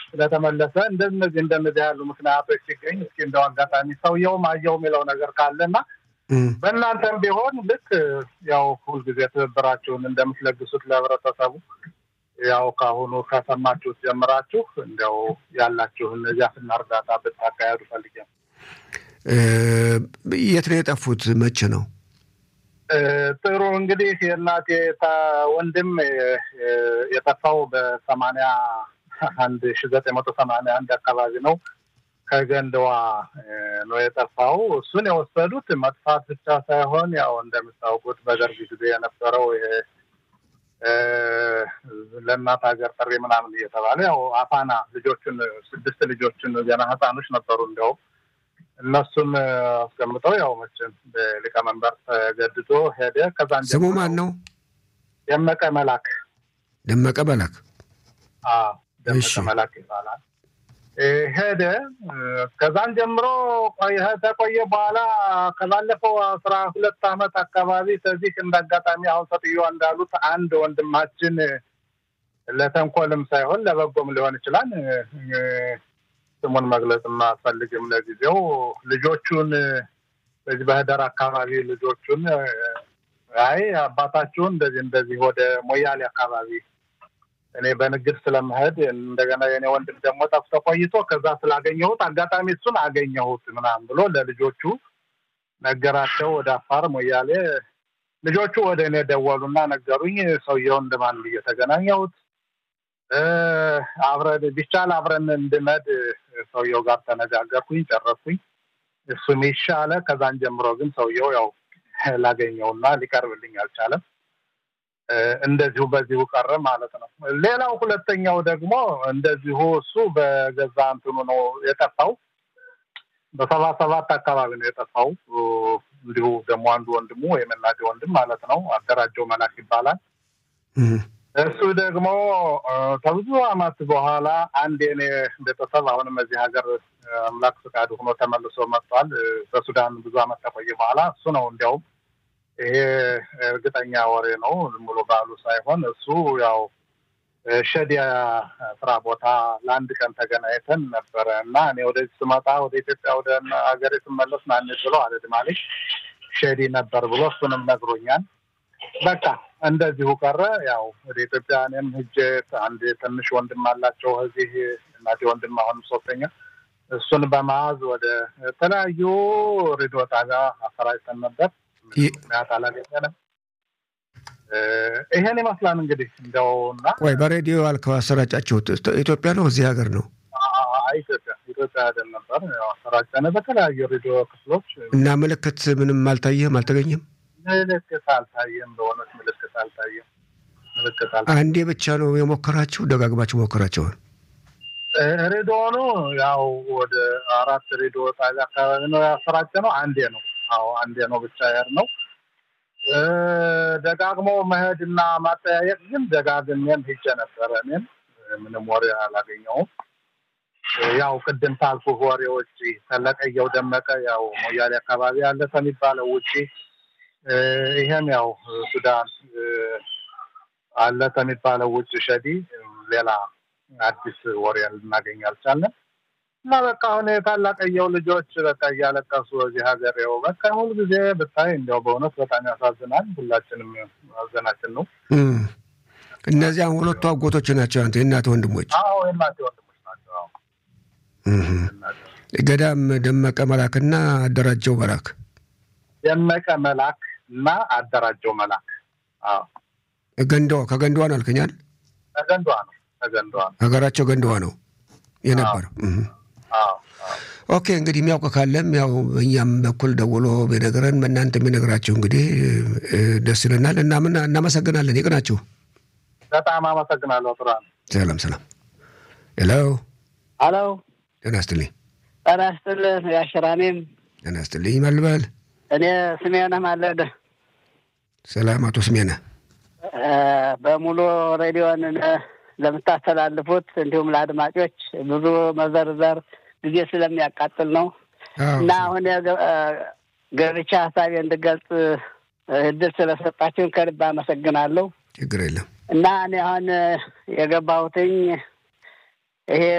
ስለተመለሰ እንደነዚህ እንደነዚህ ያሉ ምክንያቶች ሲገኝ እስኪ እንደው አጋጣሚ ሰውየውም አየው የሚለው ነገር ካለና በእናንተም ቢሆን ልክ ያው ሁልጊዜ ትብብራችሁን እንደምትለግሱት ለህብረተሰቡ ያው ከአሁኑ ከሰማችሁት ጀምራችሁ እንዲያው ያላችሁን ድጋፍና እርዳታ ብታካሄዱ ፈልጌ ነው። የት ነው የጠፉት? መቼ ነው? ጥሩ እንግዲህ የእናቴ ወንድም የጠፋው በሰማንያ አንድ ሺ ዘጠኝ መቶ ሰማንያ አንድ አካባቢ ነው። ከገንደዋ ነው የጠፋው። እሱን የወሰዱት መጥፋት ብቻ ሳይሆን ያው እንደምታውቁት በደርግ ጊዜ የነበረው ይሄ ለእናት ሀገር ጥሪ ምናምን እየተባለ ያው አፋና ልጆቹን ስድስት ልጆችን ገና ህፃኖች ነበሩ እንዲያውም እነሱን አስቀምጠው ያው መቼም በሊቀመንበር ተገድዶ ሄደ። ከዛን ስሙ ማን ነው? ደመቀ መላክ። ደመቀ መላክ። ደመቀ መላክ ይባላል። ሄደ። ከዛን ጀምሮ ተቆየ። በኋላ ከባለፈው አስራ ሁለት አመት አካባቢ ከዚህ እንደ አጋጣሚ አሁን ሰጥየዋ እንዳሉት አንድ ወንድማችን ለተንኮልም ሳይሆን ለበጎም ሊሆን ይችላል ስሙን መግለጽ አልፈልግም ለጊዜው። ልጆቹን በዚህ በህደር አካባቢ ልጆቹን አይ አባታችሁን እንደዚህ እንደዚህ ወደ ሞያሌ አካባቢ እኔ በንግድ ስለመሄድ እንደገና የኔ ወንድም ደግሞ ጠፍቶ ቆይቶ ከዛ ስላገኘሁት አጋጣሚ እሱን አገኘሁት ምናምን ብሎ ለልጆቹ ነገራቸው። ወደ አፋር ሞያሌ ልጆቹ ወደ እኔ ደወሉና ነገሩኝ። ሰውየውን እንደማን እየተገናኘሁት አብረን ቢቻል አብረን እንድመድ ሰውየው ጋር ተነጋገርኩኝ፣ ጨረስኩኝ። እሱም ይሻለ። ከዛን ጀምሮ ግን ሰውየው ያው ላገኘውና ሊቀርብልኝ አልቻለም። እንደዚሁ በዚሁ ቀረ ማለት ነው። ሌላው ሁለተኛው ደግሞ እንደዚሁ እሱ በገዛ እንትኑ ነው የጠፋው። በሰባ ሰባት አካባቢ ነው የጠፋው። እንዲሁ ደግሞ አንዱ ወንድሙ የመናዴ ወንድም ማለት ነው አደራጀው መላክ ይባላል። እሱ ደግሞ ከብዙ አመት በኋላ አንድ የኔ ቤተሰብ አሁንም እዚህ ሀገር አምላክ ፍቃድ ሆኖ ተመልሶ መጥቷል። በሱዳን ብዙ አመት ከቆየ በኋላ እሱ ነው እንዲያውም ይሄ እርግጠኛ ወሬ ነው ዝም ብሎ ባሉ ሳይሆን እሱ ያው ሸዲያ ስራ ቦታ ለአንድ ቀን ተገናኝተን ነበረ እና እኔ ወደዚህ ስመጣ ወደ ኢትዮጵያ ወደ ሀገሬ ስመለስ ማንት ብሎ አልሄድም አለኝ። ሸዲ ነበር ብሎ እሱንም ነግሮኛል። በቃ እንደዚሁ ቀረ። ያው ወደ ኢትዮጵያ እኔም ሂጄ አንድ ትንሽ ወንድም አላቸው እዚህ እናቴ ወንድም አሁንም ሶስተኛ እሱን በመያዝ ወደ ተለያዩ ሬዲዮ ጣቢያ አሰራጭተን ነበር። ምክንያት አላገኘንም። ይሄን ይመስላል እንግዲህ እንደው እና ቆይ በሬዲዮ አልከው አሰራጫችሁት ኢትዮጵያ ነው እዚህ ሀገር ነው? ኢትዮጵያ ኢትዮጵያ አይደል ነበር አሰራጨነ በተለያዩ ሬዲዮ ክፍሎች እና ምልክት ምንም አልታየም አልተገኘም? ምልክት አልታየም። በእውነት ምልክት አልታየም። ምልክት አልታየም። አንዴ ብቻ ነው የሞከራችሁ? ደጋግማችሁ ሞከራችኋል? ሬዲዮኑ ያው ወደ አራት ሬዲዮ ጣቢያ አካባቢ ነው ያሰራጨ ነው። አንዴ ነው አዎ አንዴ ነው ብቻ ያር ነው። ደጋግሞ መሄድና ማጠያየቅ ግን ደጋግሜም ሄጄ ነበረ። እኔም ምንም ወሬ አላገኘውም። ያው ቅድም ታልኩ ወሬዎች ተለቀየው ደመቀ ያው ሞያሌ አካባቢ ያለ ከሚባለው ውጪ ይሄም ያው ሱዳን አለ ከሚባለው ውጭ ሸዲ ሌላ አዲስ ወሬ ልናገኝ አልቻለን። እና በቃ አሁን የታላቀየው ልጆች በቃ እያለቀሱ እዚህ ሀገር ው በቃ ሁል ጊዜ ብታይ እንዲያው በእውነት በጣም ያሳዝናል። ሁላችንም ሀዘናችን ነው። እነዚያም ሁለቱ አጎቶች ናቸው አንተ የእናት ወንድሞች? አዎ የእናቴ ወንድሞች ናቸው። ገዳም ደመቀ መላክና አደራጀው መላክ ደመቀ መላክ እና አደራጀው መላክ ገንዳዋ ከገንዳዋ ነው አልከኛል? ከገንዳዋ ነው ከገንዳዋ ነው ሀገራቸው ገንዳዋ ነው የነበረው። ኦኬ እንግዲህ የሚያውቅ ካለም ያው እኛም በኩል ደውሎ ቢነግረን በእናንተ የሚነግራችሁ እንግዲህ ደስ ይለናል። እናምን እናመሰግናለን። ይቅናችሁ። በጣም አመሰግናለሁ። ጥራ ሰላም ሰላም። ሄሎ ሄሎ። ጤና ይስጥልኝ። ጤና ይስጥልኝ። ያሽራኔም ጤና ይስጥልኝ። መልበል እኔ ስሜነህ ማለደ። ሰላም አቶ ስሜነህ በሙሉ ሬዲዮን ለምታስተላልፉት እንዲሁም ለአድማጮች ብዙ መዘርዘር ጊዜ ስለሚያቃጥል ነው እና አሁን ገብቻ ሀሳቤ እንድገልጽ እድል ስለሰጣችሁን ከልብ አመሰግናለሁ። ችግር የለም እና እኔ አሁን የገባሁትኝ ይሄ